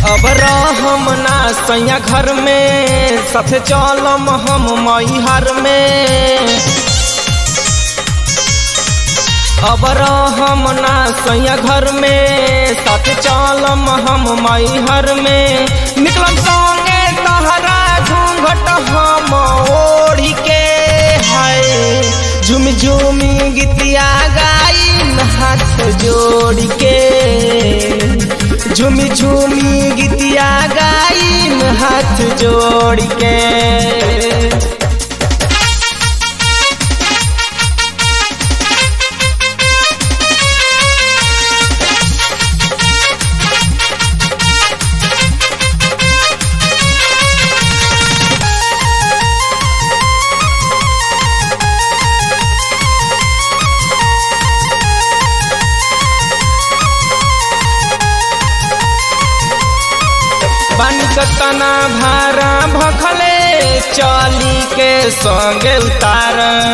अब रहम ना सैया घर में साथे चलम हम मैहर में अब रहम ना सैया घर में साथे चलम हम मैहर में निकलम संगे तहरा घूंघट हम ओढ़ी के है झुम झुमी गीतिया गाई हाथ जोड़ के झुमी झुमी गीतिया गाई हाथ जोड़ के बन कतना भारा भखले चली के संगे उतार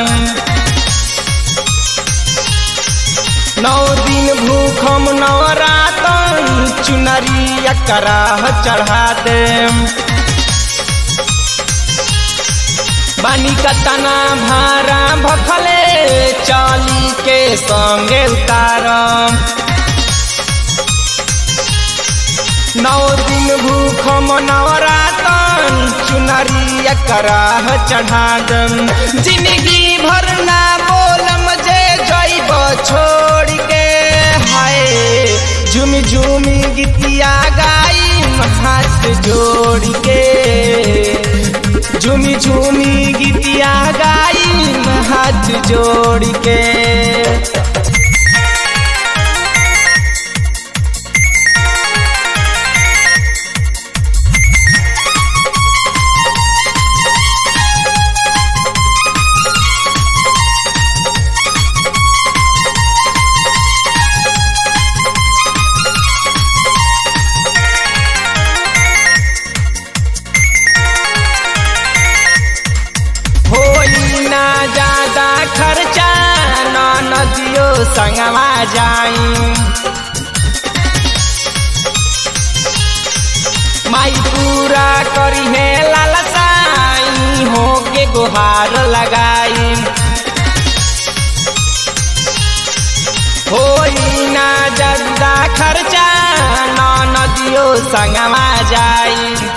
नौ दिन भूखम नवरातन चुनरिया कराह चढ़ा दे बानी कतना भारा भखले चली के संगे उतार नौ दिन भूखम नवरातन चुनरिया कराह चढ़ा दम जिंदगी भर ना बोलम जे जैब छोड़ के हाय झुमी झुमी गीतिया गाई हाथ जोड़ के झुमी झुमी गीतिया गाई हाथ जोड़ के होई ना ज्यादा खर्चा ना नदियो संगवा जाई माई पूरा करी है लालसाई हो के गुहार लगाई होई ना ज्यादा खर्चा ना नदियो संगवा जाई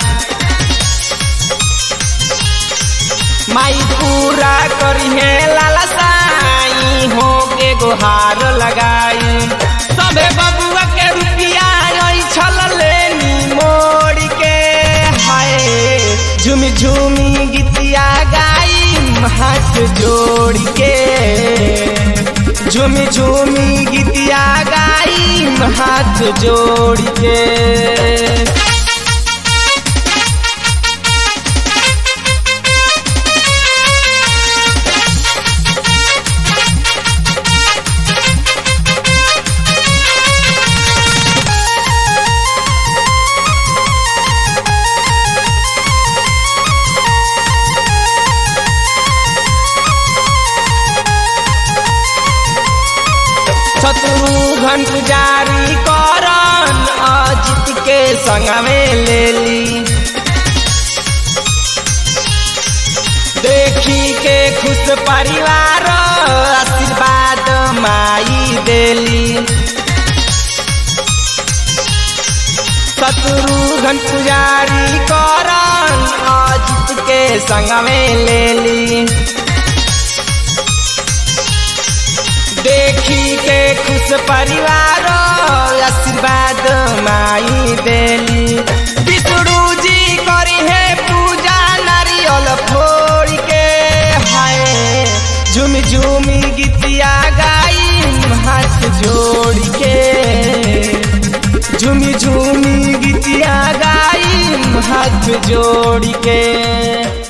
माई पूरा करी है लालसाई हो के गुहार लगाई सबे बबुआ के रुपिया छल लेनी मोड़ के हाय झुमी झुमी गीतिया गाई हाथ जोड़ के झुमी झुमी गीतिया गाई हाथ जोड़ के शत्रुघ्न पुजारी करन अजित के संगमे लेली देखी के खुश परिवार आशीर्वाद माई देली शत्रुघ्न पुजारी करन अजित के संगमे लेली देखी के खुश परिवार आशीर्वाद माई देली विष्णु जी करी है पूजा नारियल फोड़ के हाय झुमी झुमी गीतिया गाई हाथ जोड़ के झुमी झुमी गीतिया गाई हाथ जोड़ के